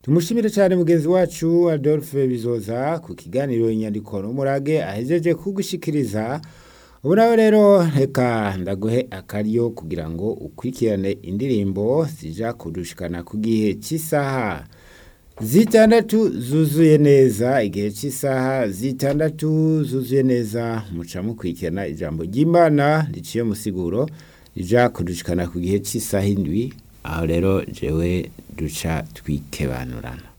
tumushimire cyane mugenzi wacu adolphe bizoza ku kiganiro inyandiko n'umurage ahejeje kugushikiriza ubu nawe rero reka ndaguhe akaryo kugira ngo ukurikirane indirimbo zija kudushikana ku gihe cy'isaha zitandatu zuzuye neza igihe cy'isaha zitandatu zuzuye neza muca mukurikirana ijambo ry'imana riciye musiguro rija kudushikana ku gihe cy'isaha indwi aho rero jewe duca twikebanurana